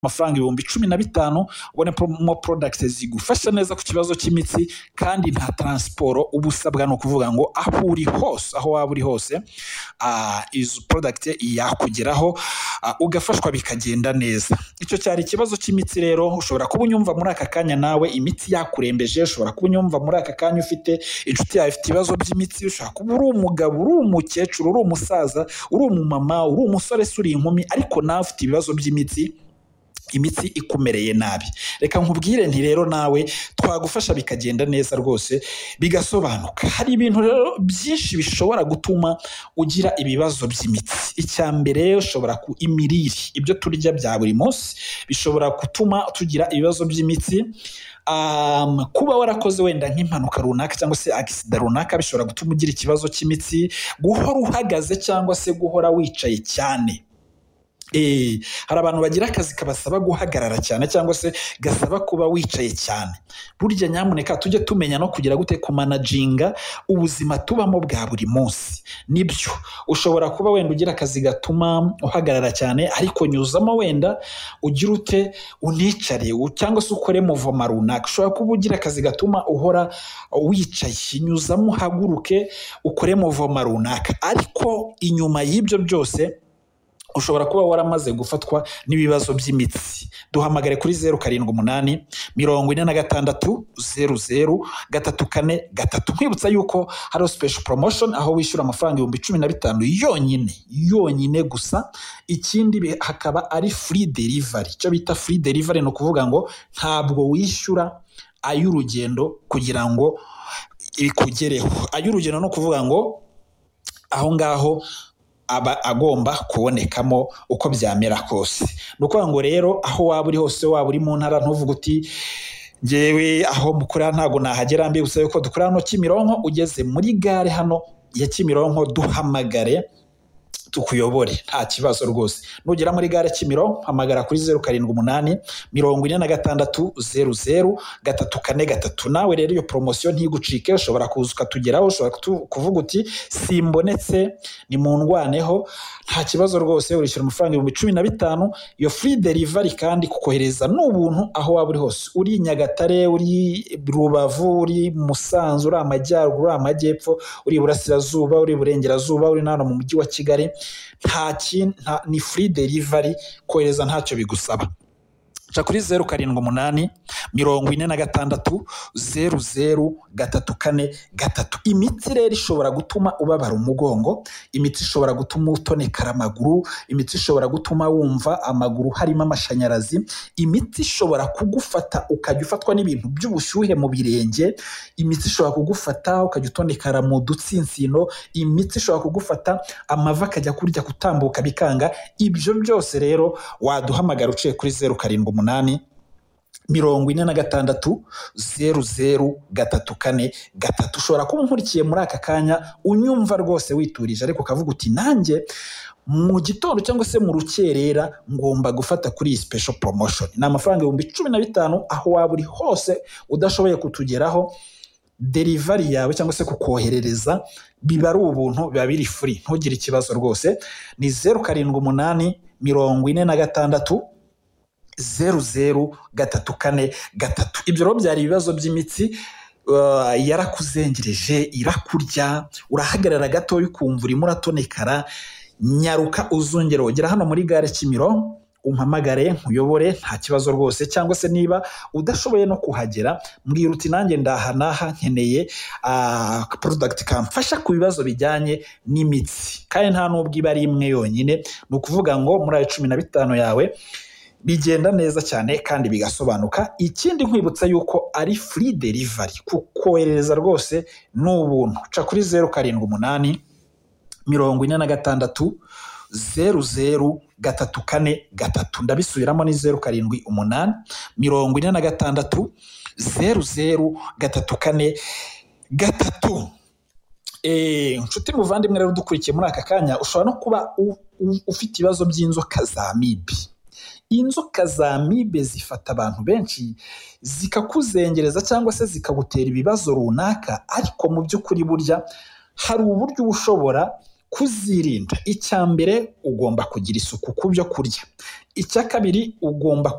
amafaranga ibihumbi cumi na bitanu ubone mo porodagiti zigufasha neza ku kibazo cy'imitsi kandi nta taransiporo uba usabwa ni ukuvuga ngo aho uri hose aho waba uri hose izo porodagiti yakugeraho ugafashwa bikagenda neza icyo cyari ikibazo cy'imitsi rero ushobora kuba unyumva muri aka kanya nawe imiti yakurembeje ushobora kuba unyumva muri aka kanya ufite inshuti yawe ifite ibibazo by'imitsi ushobora kuba uri umugabo uri umukecuru uri umusaza uri umumama uri umusore se uri inkumi ariko nawe ufite ibibazo by'imitsi imitsi ikumereye nabi reka nkubwire nti rero nawe twagufasha bikagenda neza rwose bigasobanuka hari ibintu rero byinshi bishobora gutuma ugira ibibazo by'imitsi icya mbere ushobora ku imirire ibyo turya bya buri munsi bishobora gutuma tugira ibibazo by'imitsi kuba warakoze wenda nk'impanuka runaka cyangwa se agisida runaka bishobora gutuma ugira ikibazo cy'imitsi guhora uhagaze cyangwa se guhora wicaye cyane hari abantu bagira akazi kabasaba guhagarara cyane cyangwa se gasaba kuba wicaye cyane burya nyamuneka tujye tumenya no kugira gute kumanaginga ubuzima tubamo bwa buri munsi nibyo ushobora kuba wenda ugira akazi gatuma uhagarara cyane ariko nyuzamo wenda ugira ute unicare cyangwa se ukore muvoma runaka ushobora kuba ugira akazi gatuma uhora wicaye nyuzamo uhaguruke ukore muvoma runaka ariko inyuma y'ibyo byose ushobora kuba waramaze gufatwa n'ibibazo by'imitsi duhamagare kuri zeru karindwi umunani mirongo ine na gatandatu zeru zeru gatatu kane gatatu nkwibutsa yuko hari special promotion aho wishyura amafaranga ibihumbi cumi na bitanu yonyine yonyine gusa ikindi hakaba ari free delivery icyo bita free delivery ni ukuvuga ngo ntabwo wishyura ay'urugendo kugira ngo ikugereho ay'urugendo ni ukuvuga ngo aho ngaho aba agomba kubonekamo uko byamera kose ni ukuvuga ngo rero aho waba uri hose waba uri mu ntara ntuvuge uti ngewe aho mukorera ntabwo nahagera mbibutsa yuko dukora hano kimironko ugeze muri gare hano ya kimironko duhamagare tukuyobore nta kibazo rwose nugera muri gare kimironko hamagara kuri zeru karindwi umunani mirongo ine na gatandatu zeru zeru gatatu kane gatatu nawe rero iyo poromosiyo ntigucike ushobora kuza ukatugeraho ushobora kuvuga uti simbonetse ni mu ndwaneho nta kibazo rwose urishyura amafaranga ibihumbi cumi na bitanu iyo furi derivari kandi kukohereza n'ubuntu aho waba uri hose uri nyagatare uri rubavu uri musanze uri amajyaruguru uri amajyepfo uri iburasirazuba uri iburengerazuba uri n'ahantu mu mujyi wa kigali nta kintu ni free delivery kohereza ntacyo bigusaba ca kuri zeru karindwi umunani mirongo ine na gatandatu zeru zeru gatatu kane gatatu imiti rero ishobora gutuma ubabara umugongo imiti ishobora gutuma utonekara amaguru imiti ishobora gutuma wumva amaguru harimo amashanyarazi imiti ishobora kugufata ukajya ufatwa n'ibintu by'ubushyuhe mu birenge imiti ishobora kugufata ukajya utonekara mu dutsinsino imiti ishobora kugufata amavi akajya kurya gutambuka bikanga ibyo byose rero waduhamagara uciye kuri zeru karindwi umunani mirongo ine na gatandatu zeru zeru gatatu kane gatatu ushobora kuba unkurikiye muri aka kanya unyumva rwose witurije ariko ukavuga uti nanjye mu gitondo cyangwa se mu rukerera ngomba gufata kuri iyi special promotion ni amafaranga ibihumbi cumi na bitanu aho waba uri hose udashoboye kutugeraho derivari yawe cyangwa se kukoherereza biba ari ubuntu biba biri furi ntugire ikibazo rwose ni zeru karindwi umunani mirongo ine na gatandatu zeru zeru gatatu kane gatatu ibyo rero byari ibibazo by'imitsi yarakuzengereje irakurya urahagarara gatoya ukumva urimo uratonekara nyaruka uzongera ugera hano muri gare kimiro umpamagare nkuyobore nta kibazo rwose cyangwa se niba udashoboye no kuhagera mbwira uti nanjye ndaha naha nkeneye porodagiti kamfasha ku bibazo bijyanye n'imitsi kandi nta n'ubwo iba ari imwe yonyine ni ukuvuga ngo muri ayo cumi na bitanu yawe bigenda neza cyane kandi bigasobanuka ikindi nkwibutsa yuko ari free delivery kukoherereza rwose ni ubuntu ca kuri zeru karindwi umunani mirongo ine na gatandatu zeru zeru gatatu kane gatatu ndabisubiramo ni zeru karindwi umunani mirongo ine na gatandatu zeru zeru gatatu kane gatatu inshuti muvandimwe rero dukurikiye muri aka kanya ushobora no kuba ufite ibibazo by'inzoka za mibi inzoka za mibe zifata abantu benshi zikakuzengereza cyangwa se zikagutera ibibazo runaka ariko mu by'ukuri burya hari uburyo uba ushobora kuzirinda icya mbere ugomba kugira isuku ku byo kurya icya kabiri ugomba